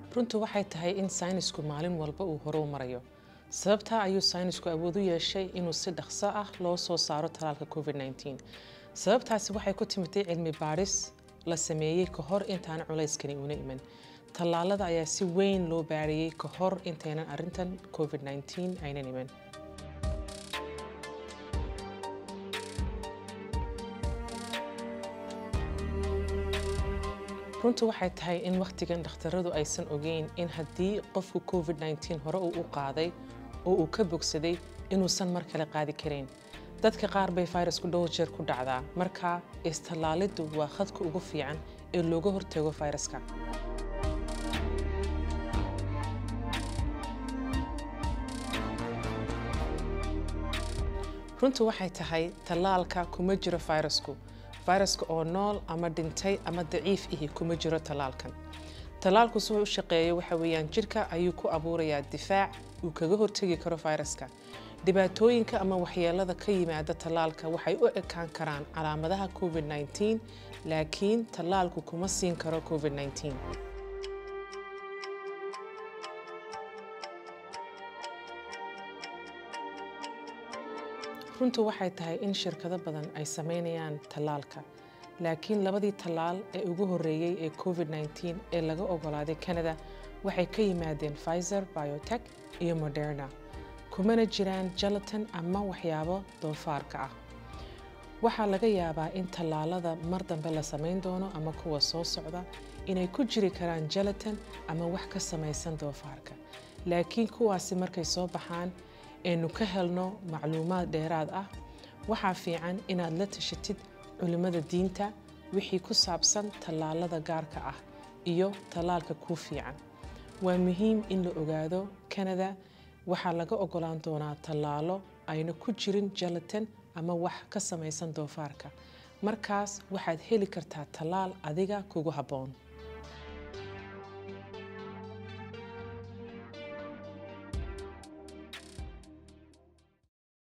runtu waxay tahay in saynisku maalin walba uu hore u marayo sababtaa ayuu saynisku awood u yeeshay inuu si dhaqso ah loo soo saaro talaalka covid-19 sababtaasi waxay ku timitay cilmi baadhis la sameeyey ka hor intaan culayskani una iman tallaalada ayaa si weyn loo baadhiyey ka hor intaynan arrintan covid-19 aynan iman runtu waxay tahay in wakhtigan dhakhtaradu aysan ogeyn in haddii qofku covid-19 hore uu u qaaday oo uu ka bogsaday inuusan mar kale qaadi karayn dadka qaar bay fayrasku dhowr jeer ku dhacdaa marka istallaaliddu waa khadka ugu fiican ee looga hortago fayraska runtu waxay tahay tallaalka kuma jiro fayrasku fayraska oo nool ama dhintay ama daciif ihi kuma jiro tallaalkan tallaalku si u shaqeeyo waxa weeyaan jirka ayuu ku abuurayaa difaac uu kaga hortegi karo fayraska dhibaatooyinka ama waxyeelada ka yimaada tallaalka waxay u ekaan karaan calaamadaha covid-19 laakiin tallaalku kuma siin karo covid-19 runtu waxay tahay in shirkado badan ay samaynayaan tallaalka laakiin labadii tallaal ee ugu horreeyey ee covid-19 ee laga ogolaaday canada waxay ka yimaadeen pfizer biotech iyo moderna kumana jiraan jalaton ama waxyaabo doofaarka ah waxaa laga yaabaa in tallaalada mar dambe la samayn doono ama kuwa soo socda inay ku jiri karaan jalaton ama wax ka samaysan doofaarka laakiin kuwaasi markay soo baxaan eenu ka helno macluumaad dheeraad ah waxaa fiican inaad la tashatid culimmada diinta wixii ku saabsan tallaalada gaarka ah iyo tallaalka kuu fiican waa muhiim in la ogaado canada waxaa laga ogolaan doonaa tallaalo ayna ku jirin jalaton ama wax ka samaysan doofaarka markaas waxaad heli kartaa tallaal adiga kugu habboon